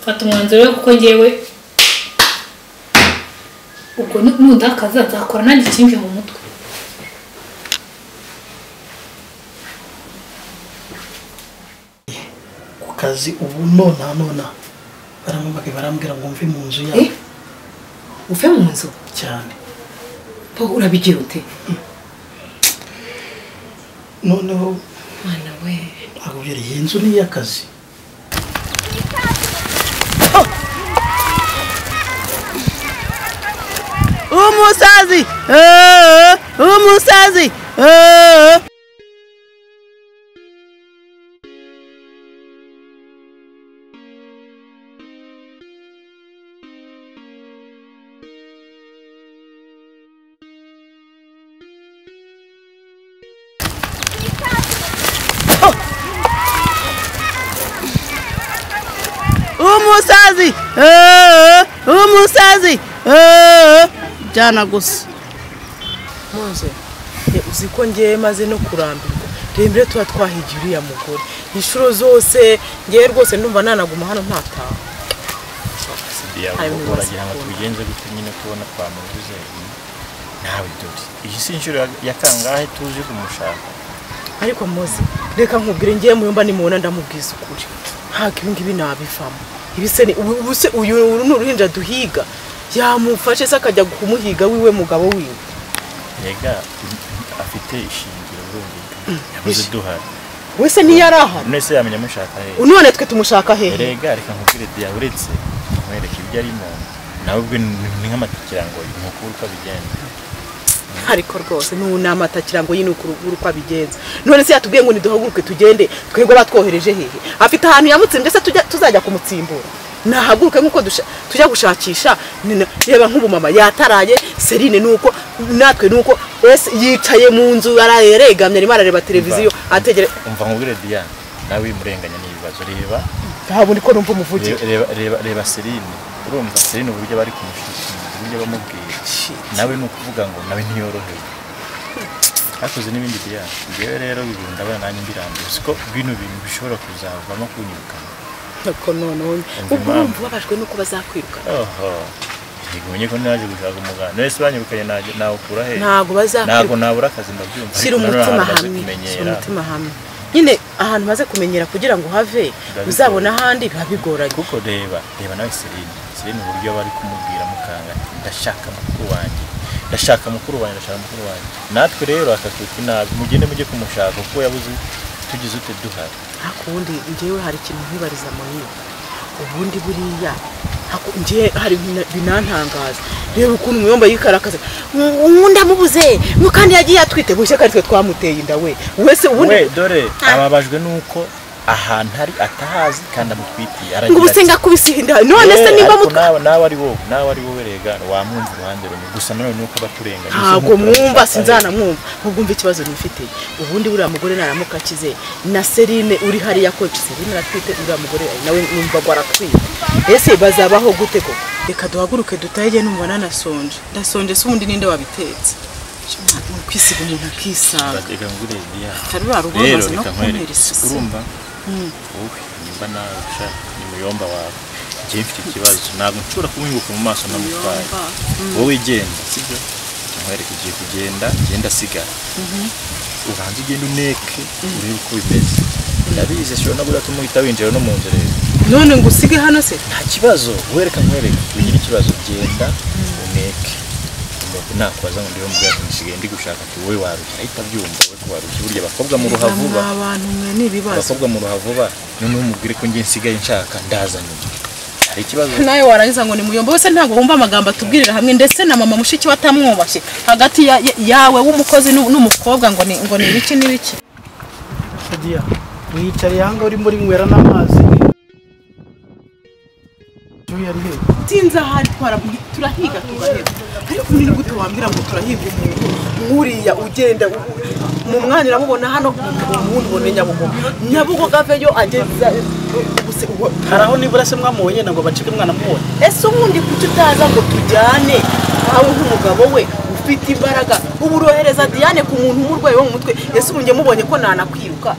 mfata umwanzuro we kuko ngewe ubwo nu- nundakaza nzakora nanjye ikimbi mu mutwe ku kazi ubu nona nona baramubaga barambwira ngo mve mu nzu Eh? yabo uve mu nzu cyane bo urabigira ute noneho mwana we nkakubwira iyi nzu ni iy'akazi umusazi eh, umusazi eh. umusazi eh, umusazi eh, jyana gusa mpunze ye uzi ko ngewe maze no kurambirwa reba mbere tuba twahigiye uriya mugore inshuro zose ngewe rwose ndumva nanaguma hano ntataha yavuga uragira ngo tubigenze gute nyine tubona twamubuze nawe dore iyi si inshuro ya- ya kangahe tuzi kumushaka ariko mpoze reka nkubwire ngewe muyumba nimubona ndamubwiza ukuri ntabwo ibi ngibi nabivamo ibi se ni ubu- ubu se uyu uru ni uruhinja duhiga yamufashe se akajya kumuhiga wiwe mugabo wiwe yega afite ishingiro urumva yabuze duhari we se niyo ari aha none se yamenya mushaka hehe none twe tumushaka hehe erega reka nkubwire diya uretse kumwereka ibyo arimo nawe ubwe ni ni nk'amatikirangoyi nkuko uko bigenda ariko rwose n'unama atakirango yino urugo uko abigenza none se yatubwiye ngo niduhaguruke tugende twebwe batwohereje hehe afite ahantu yamutsimbye se tujya- tuzajya kumutsimbura nahaguruke nk'uko dusha- tujya gushakisha ni na- reba nk'ubu mama yataraye serine nuko natwe nuko ese yicaye mu nzu yaraye yaregamye arimo arareba televiziyo ategere umva nkubwire diya nawe wimurenganya n'ibibazo reba ntabwo ko numva umuvugiye reba reba reba Celine urumva Celine uburyo bari kumushyikiriza uburyo bamubwira nawe ni ukuvuga ngo nawe ntiyorohewe hakoze n'ibindi bya ngewe rero ibintu ndabona nanjye mbirambiwe siko bino bintu bishobora kuzavamo kunyirukana ariko noneho ubwo urumva ubabajwe nuko bazakwirukana oho yego menye ko naje gushaka umuganga none se banyirukanye najye nawukura he ntabwo bazakwirukana ntabwo nabura akazi ndabyumva shyira ariko nanone umutima hamwe shyira umutima ahantu maze kumenyera hamwe nyine ahantu maze kumenyera kugira ngo uhave uzabona ahandi biba bigoranye kuko reba reba nawe Celine Celine uburyo bari kumubwira mukanga ati, ndashaka mukuru wanjye ndashaka mukuru wanjye ndashaka mukuru wanjye natwe rero akatuka inabi mugende mujye kumushaka kuko yabuze tugize ute duhari ariko ubundi ngewe hari ikintu nkibariza munini ubundi buriya haku- ngewe hari bina- binantangaza reba ukuntu umuyomba yikarakaza uwundi amubuze ngo kandi yagiye atwite mu ishyaka twe twamuteye inda we wese ubundi we dore Ah. ababajwe nuko ahantu ari atahazi kandi amutwitiye ngo aragira ubuse ati, ngakubise inda none "Eh, se niba ariko mutwa nawe nawe ari wowe nawe ari wowe rega wamwumva uruhande rumwe gusa nanone nuko abaturenganya ntabwo mwumva sinzanamwumva ahubwo umva ikibazo nifitiye ubundi buriya mugore naramuka akize na serine uri hariya ko serine aratwite uriya mugore nawe numva ngo aratwite ese bazabaho gute ko reka duhaguruke dutahe numva nanasonje ndasonje se ubundi ninde wabitetse ni ukwisiga umuntu akisanga reka ngure diya hari ruriya rugo rero rumaze no reka kuntera nkwereke isusi urumva wowe nimba nawe ushaka ni muyomba wawe njyewe mfite ikibazo ntabwo nshobora kumwibuka mu maso ntamutwaye wowe genda sibyo Jya nkwereke igiye kugenda genda asigara ubanza ugenda uneke urebe uko bimeze ndabizi ashobora no guhita umuhita winjira no mu nzu rero none ngo usige hano se nta kibazo wereka nkwereke ugira ikibazo genda uneke umuntu nakwaza ngo ndiho mubwira nsigaye ndi gushaka ati wowe warushya ahita abyumva we ko warushya burya abakobwa mu ruha vuba mwa bantu mwe n'ibibazo abakobwa mu ruha vuba noneho umubwire ko njye nsigaye nshaka ndazaniye hari ikibazo nawe warangiza ngo ni muyombo wese ntabwo wumva amagambo atubwirira hamwe ndetse na mama mushiki we atamwubashye hagati ya- ya- yawe w'umukozi n'u- n'umukobwa ngo ni ngo ni ibiki n'ibiki Shadia wiyicariye aha ngaha urimo urinywera n'amazi Uyu yari hehe sinzi ahari turahiga tugaheba ariko ni gute wambwira ngo turahiga umuntu nk'uriya ugenda u- mu mwanya uramubona hano umuntu ubona nyabugogo nyabugogo ave yo ageza ubuse uwo- hari aho nibura se mwamubonye na ngo bacike umwana mubonye ese ubundi kuki utaza ngo tujyane aho nk'umugabo we ufite imbaraga ubu urohereza diane ku muntu umurwayi wo mu mutwe ese ubu njye mubonye ko nanakwiruka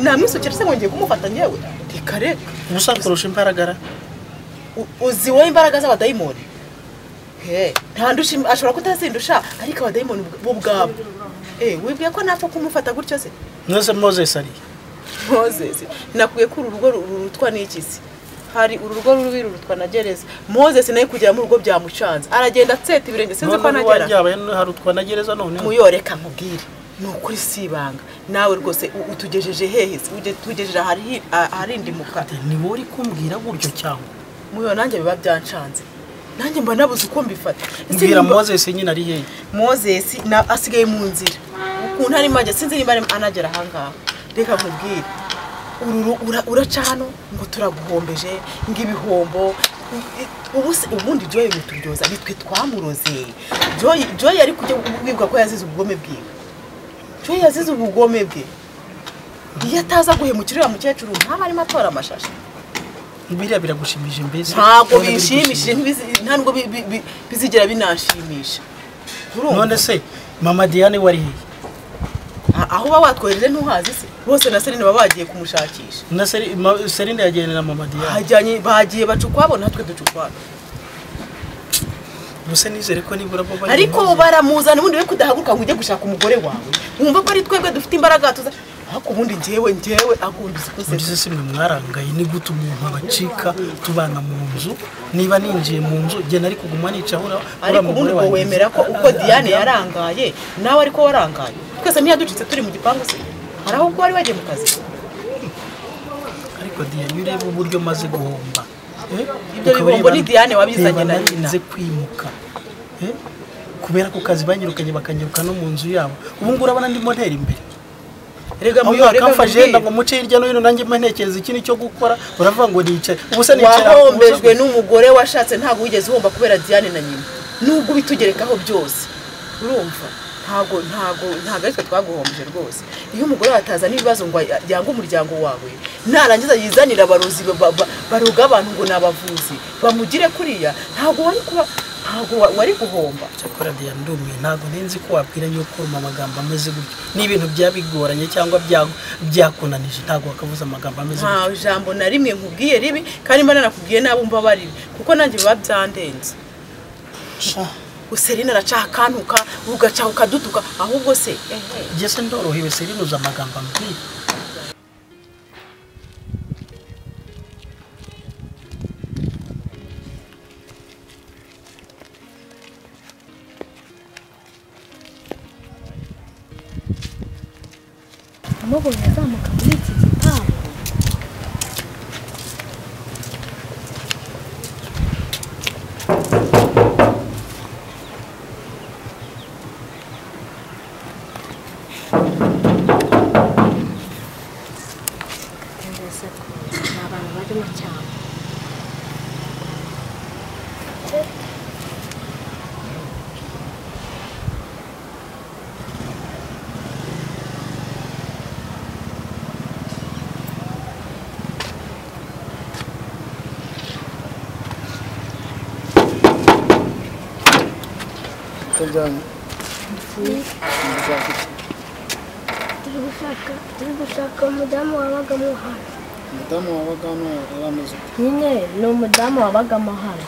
namwisukira se ngo ngiye kumufata ngewe reka reka ubusanzwe kurusha imbaraga ara U- uzi wowe imbaraga z'abadayimoni He, ntandusha im- ashobora kutazindusha ariko abadayimoni ubw- bo ubwabo Eh, wibwiye ko napfa kumufata gutyo se mwese moses ari moses nakwiye ko uru rugo ru- rurutwa n'iki se hari uru rugo rubi rurutwa na gereza moses nawe kugera mu rugo byamucanze aragenda atseta ibirenge sinzi ko none anagera wanjyabaye hari utwa na gereza noneho muyoreka nkubwire ni ukuri si ibanga nawe rwose u- utugejeje hehe se Uge- utugejeje ahari- aharindimuka ni wowe uri kumbwira gutyo cyangwa muyo nanjye biba byancanze nanjye mba nabuze uko mbifata Ese mbwira nimba- moses nyine ari hehe moses na asigaye mu nzira ukuntu arimo ajya sinzi niba arimo anagera ahangaha reka nkubwire Uru ru- ura- uraca hano ngo turaguhombeje ngo ibihombo i- i- ubu se ubundi joye muturyoza nitwe twamuroze joye joye ari kujya wibwa ko yazize ubugome bwiwe joye yazize ubugome bwe iyo ataza guhemukirira mukecuru ntaba arimo atora amashashi biriya biragushimishije mbese ntabwo None biri bishimishije gushimishije. ntibizi- nta nubwo bi- bi- bi- bizigera binashimisha Urumva? none se mama diane wari hehe A- aho uba watwohereje ntuhazi se bose na serine baba bagiye kumushakisha na Seri- ma- serine yagendera mama diane Bajyanye- bagiye baca ukwabo natwe duca ukwabo gusa nizere ko nibura bo bari ariko baramuzana ubundi we kudahaguruka ngo ujye gushaka umugore wawe wumva ko ari twebwe dufite imbaraga tuza ariko ubundi njyewe njyewe akumvise ko se mbese simwe mwarangaye ni gute umuntu abacika tubana mu nzu niba ninjiye mu nzu njye nari kuguma nicahura ariko ubundi ngo wemera ko uko diane yarangaye nawe ariko warangaye twese ntiyaducitse turi mu gipangu se hari aho ubwo wari wagiye mu kazi ariko diane iyo ureba uburyo maze guhomba eh, Ibyo ukaba bihombo ureba- ni Diane wabizanye reba na nanjye nyina. nze kwimuka eh, kubera ko kazi banyirukanye bakanyiruka no mu nzu yabo ubu ngubu urabona ndi moderi imbere rega aho muyo rega yakamfashe nkubwire. yenda ngo muce hirya no hino nanjye mba ntekereza ikindi cyo gukora uravuga ngo nicaye ubusa nicara wahombejwe n'umugore washatse ntabwo wigeze uhomba kubera diane na nyina nubwo ubitugerekaho byose urumva ntabwo ntabwo ntabwo ari twe twaguhombeje rwose iyo umugore watazana ibibazo ngo yange umuryango wawe narangiza yizanira abarozi ba- ba- ba- baroga abantu ngo ni abavuzi bamugire kuriya ntabwo wari kuba ntabwo wa- wari guhomba cyakora diane ndumiwe ntabwo ninzi ko wabwira nyine uko uruma amagambo ameze gutyo n'ibintu byaba bigoranye cyangwa bya- byakunanije ntabwo wakavuze amagambo ameze gutyo nta ijambo na rimwe nkubwiye ribi kandi mba nanakubwiye nabo mba baribi kuko nanjye biba byandenze Sha, userine aracakantuka ugaca ukadutuka ahubwo se ehe njye se ndorohewe serinuza amagambo ambwira amubonye azamuka muri iki gipangu atangaza ko nta bantu barimo cyane turi gushaka turi gushaka umudamu wabaga mu hano umudamu wabaga hano yari ameze ute nyine ni umudamu wabagamo hano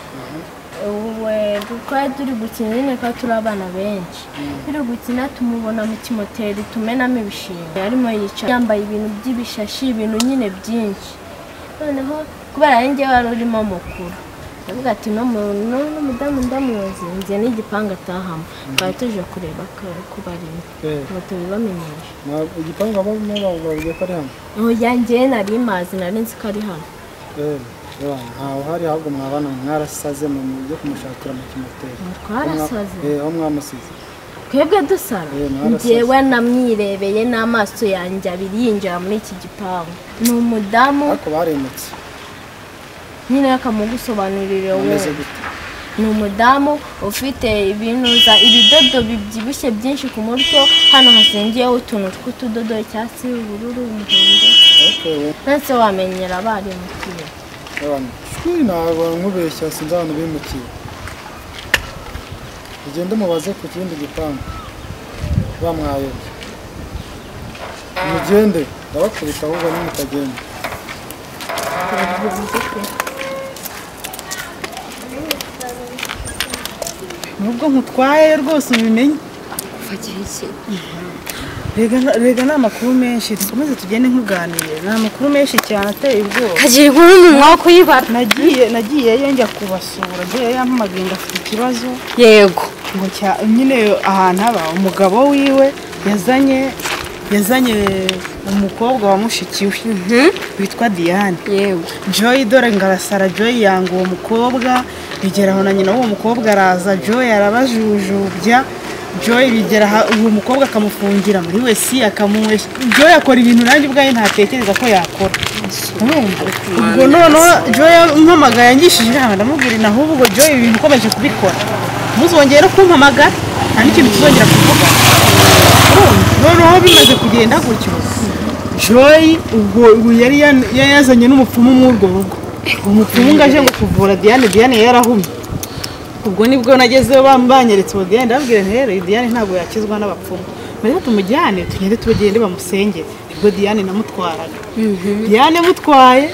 uwe twari turi gukina nyine ko turi abana benshi turi gukina tumubona mu kimoteri tumenamo ibishingwe yarimo yicaye yambaye ibintu by'ibishashi ibintu nyine byinshi noneho kubera ari njye wari urimo mukuru ndavuga ati no n'umudamu ndamuzi nze n'igipangu atahamo twari tuje kureba ko ko barimo Eh. ngo tubibamenyeshe Nta- igipangu abamo babwiye ko ari hano oya njye nari mazi nari nzi ko ari hano Eh, eh, ntawe uhari ahubwo mwabana mwarasaze mu mujye kumushakira mu kimoteri twarasaze Eh, aho mwamusize twebwe dusara Eh, mwarasaze. njyewe namwirebeye n'amaso yanjye abiri yinjira muri iki gipangu ni umudamu ariko baremutse nyine akamugusobanurire wowe ameze gute ni umudamu ufite ibintu za- ibidodo bibyibushye byinshi ku mutwe hano hasengeyeho utuntu tw'utudodo icyatsi ubururu umuhondo Okay, we nonese wamenyera barimukiye abantu shwi ntabwo nkubeshya sinzi abantu bimukiye ugende umubaze ku kindi gipangu bamwayobye mugende ndabakubita ahubwo nimutagenda nubwo nkutwaye rwose ubimenye rega rega ni amakuru menshi dukomeze tugende nkuganire ni amakuru menshi cyane ateye ubwoba kagira inkuru mu mwaka uyibara nagiye nagiyeyo njya kubasura njyewe yampamagaye ngafite ikibazo yego ngo cya nyine ahantu aba umugabo wiwe yazanye yazanye umukobwa wa mushiki we witwa Diane yego Joy dore ngarasara Joy yanga uwo mukobwa bigera aho na nyina w'uwo mukobwa araza Joy arabajujubya Joy bigera aha- uwo mukobwa akamufungira muri wesi akamuhesha Joy akora ibintu nanjye ubwayo ntatekereza ko yakora urumva ubwo noneho Joy mpamagaye yangishije inama ndamubwira na ahubwo Joy ibi bintu ukomeje kubikora ntuzongere no kumpamagara nta n'ikintu tuzongera kuvuga urumva noneho bimaze kugenda gutyo joy ubwo ubwo yari yan- yari yazanye n'umupfumu mw'urwo rugo umupfumu ngo aje ngo kuvura diane diane yarahumye ubwo nibwo nagezeyo bam- banyeretse uwo diane ndababwira nti rero iyi diane ntabwo yakizwa n'abapfumu rero tumujyane tugende tubagende bamusengere nibwo diane namutwaraga diane mutwaye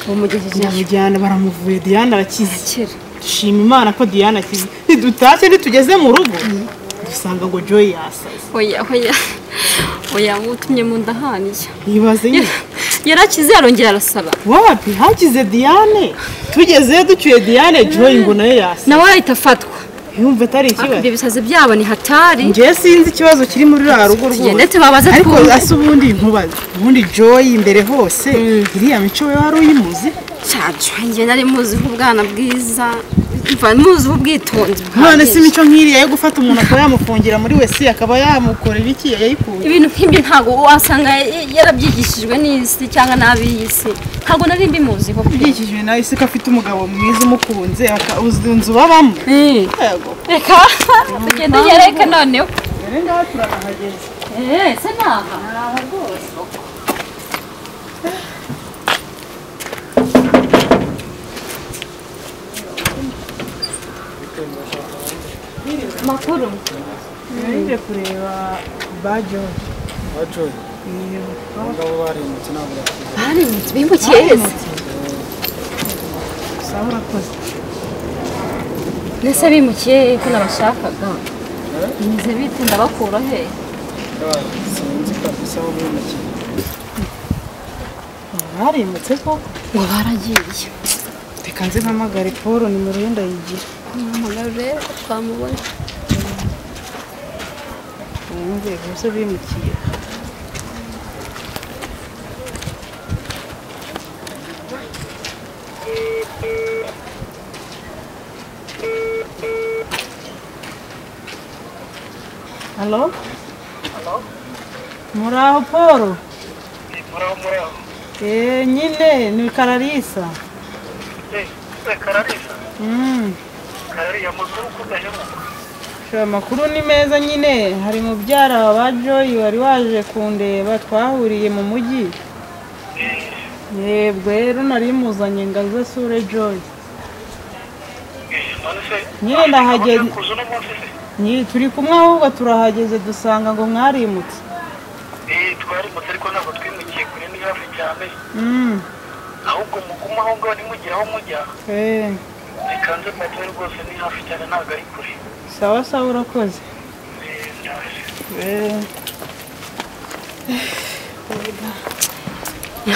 bamujyana baramuvuye diane arakize dushima imana ko diane akize ntidutashye ntitugeze mu rugo dusanga ngo joy yasaze oya oya oya utumye mu nda haniye yibaze nyine yarakize yarongera arasaba wapi hakize diane tugezeyo ducyuye diane joy ngo nayo yasa nawe arahita afatwa yumva atari hakurya ikibazo ibisazi byabo ni hatari njyewe sinzi ikibazo kiri muri ruriya rugo tugende rwose tubabaze ariko twumve asa ubundi nkubaze ubundi joy imbere hose iriya mico we wari uyimuzi cyacu njye nari muzi nk'ubwana bwiza mva muzi ubwitonzi none buhagije. si imico nk'iriya yo gufata umuntu akaba yamufungira muri wesi akaba yamukorera iki yayikuye ibintu nk'ibyo ntabwo wasanga yarabyigishijwe n'isi cyangwa n'ab'iy'isi ntabwo nari mbimuziho pe. byikijwe nawe isi ko afite umugabo mwiza umukunze aka- uzi inzu babamo Eh, yego reka tugende yereke noneho rero ngaho turanahageze Eh, se ni aha makuru ngiye kureba ba joy bajoye abagabo barindutse ntabwo bakize barimutse bimukiye heza usaba urakoze mbese bimukiye hehe ko nabashakaga bimeze bite ndabakura hehe sinzi kabisa aho bimukiye barimutse koko ngo baragiye reka nze mpamagare paul nimero ye ndayigira umugarure twamubona wumve gusa bimukiye halo muri aho paul Eh, nyine ni kararisa kararisa Mm. karariya makuru kudahemuka Sha, amakuru ni meza nyine hari mubyara wa ba joyi wari waje kundeba twahuriye mu mujyi yebwe rero nari muzanye ngo aze asure joyi nyine ndahageze kuza uno munsi se Nyi- turi kumwe ahubwo turahageze dusanga ngo mwarimutse Eh, twarimutse ariko ntabwo twimukiye kure ni hafi cyane Mm, ahubwo mugume aho ngaho ntimugire aho mujya eh, bikanze metero rwose ni hafi cyane ntabwo ari kure sawa sawa urakoze Eh, ndaje. Eh.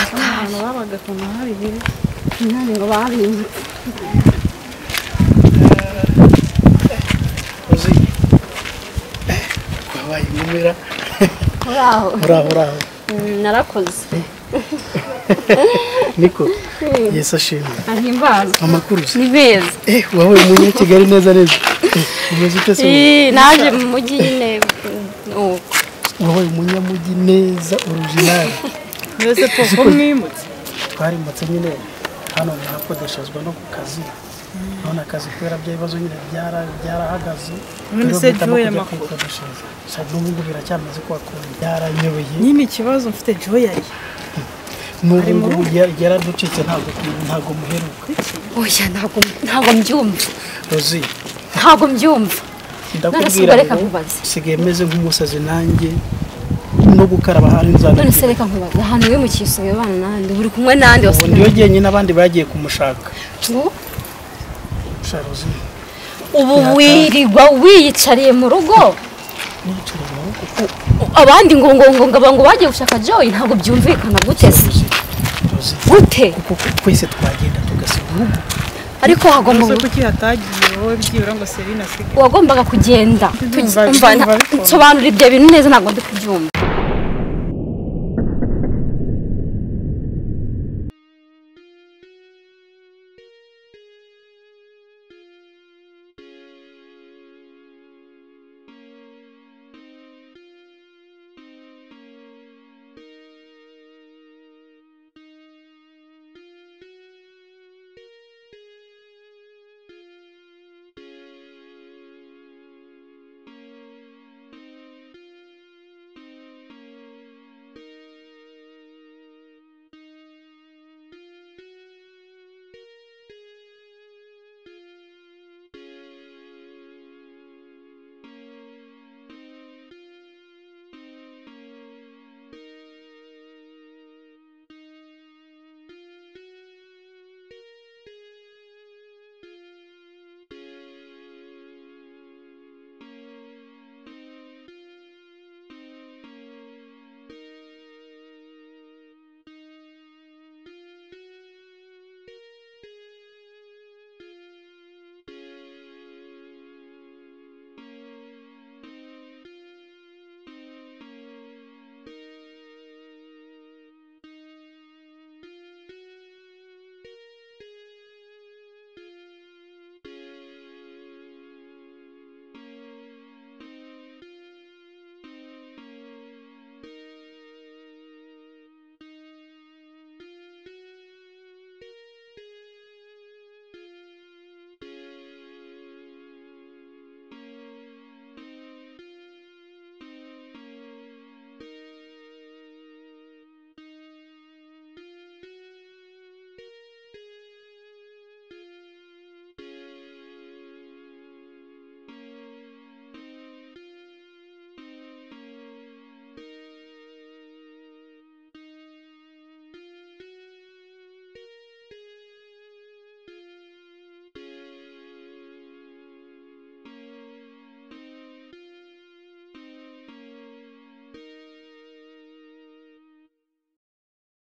Abantu babaga ku mahari biri none ngo barimutse uzi twabaye inumira uri aho uraho uraho Mm, narakoze niko yesu ashimwe ahimbazwe amakuru se ni beza eh wabaye umunyakigali neza neza Eh, umeze ute se Eh, naje mu mujyi nyine uko wabaye umunyamujyi neza orujinali mwese poko mwimutse twarimutse nyine hano murakodeshezwa no ku kazi none akazi kubera bya bibazo nyine byara- byarahagaze None rero se mpitamo Joy kujya amakuru? kwikodeshereza. Gusa n'ubu ngubu biracyameze ko wakunze byaranyoboye nyine ikibazo mfite joyi ari n'ubu ngubu yar- yaraducitse ntabwo ntabwo muheruka oya ntabwo ntabwo mbyumva rozi ntabwo mbyumva none se ndakubwira ubwo reka ngo nkubaze nsigaye meze nk'umusazi nanjye no gukaraba hari nzana none se reka nkubaze ahantu wimukiye usigaye ubana nande buri kumwe nande ubu ndiyo jyenyine abandi bagiye kumushaka ngo sharozi ubu wirirwa wiyicariye mu rugo abandi ngo ngo ngo ngo ngo bagiye gushaka joyi ntabwo byumvikana guteze gute twese twagenda tugasiga urugo ariko hagomba Ese kuki hatagiye wowe byibura ngo Serine asige wagombaga kugenda Ndumva- ndumva Umva, nta- bikomeye. nsobanura ibyo bintu neza ntabwo ndi kubyumva